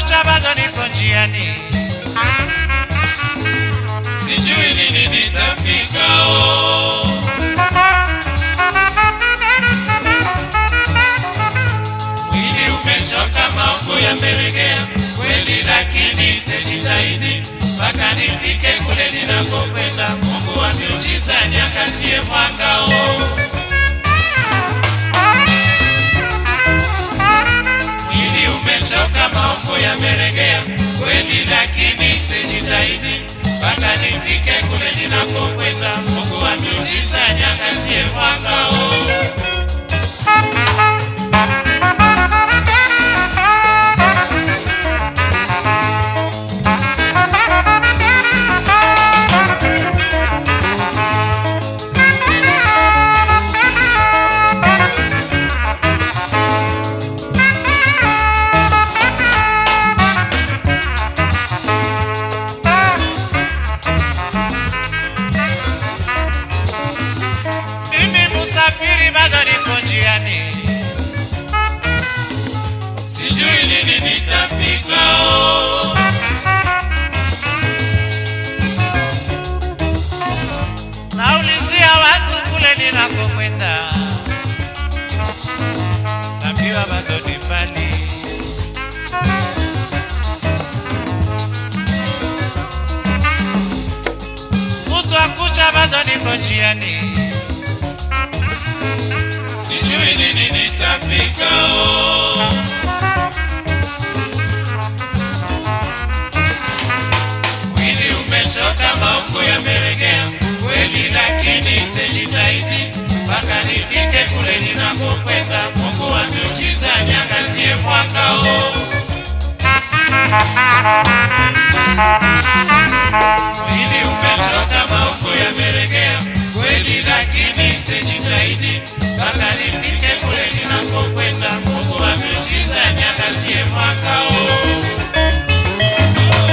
kucha bado niko njiani, sijui lini nitafika oh. Mwili umechoka, maungo yameregea kweli, lakini tajitahidi mpaka nifike kule ninakokwenda. Mungu wa miujiza niangazie mwanga oh. Mwili umechoka, maungo yameregea kweli, lakini tajitahidi mpaka nifike kule ninakokwenda. Mungu wa miujiza niangazie mwanga oh. mimi musafiri bado niko njiani, sijui lini nitafika oh. naulizia watu kule ninakokwenda, naambiwa bado ni mbali. Kutwa kucha bado niko njiani, sijui lini nitafika oh. Mwili umechoka, maungo yameregea kweli, lakini nitajitahidi mpaka nifike kule ninakokwenda. Mungu wa miujiza niangazie mwanga oh. Mwili umechoka, maungo yameregea kweli, lakini nitajitahidi mpaka nifike kule ninakokwenda. Mungu wa miujiza niangazie mwanga oh. So,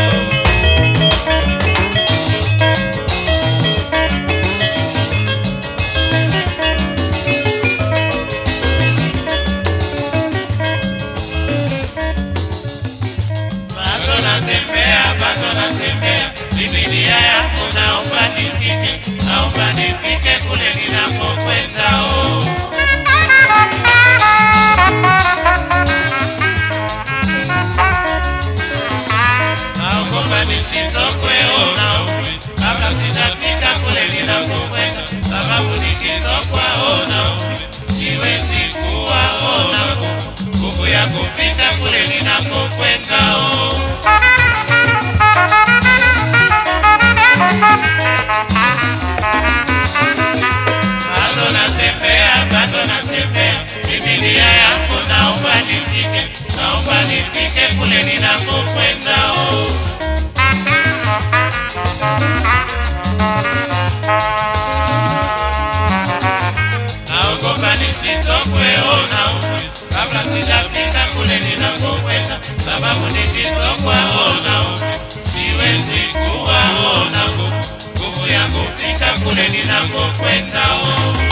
bado natembea, bado natembea, Biblia yako naomba nifike, naomba nifike kule ninakokwenda oh. Naogopa nisitokwe oh, naumwe kabla sijafika kule ninakokwenda, sababu nikitokwa oh, naumwe siwezi kuwa oh, na nguvu nguvu ya kufika kule ninakokwenda oh. bado natembea, bado natembea, Biblia yako naomba nifike, naomba nifike kule ninakokwenda oh. Naogopa nisitokwe oh, naumwe kabla sijafika kule ninakokwenda, sababu nikitokwa oh, naumwe siwezi kuwa oh, na nguvu nguvu ya kufika kule ninakokwenda oh.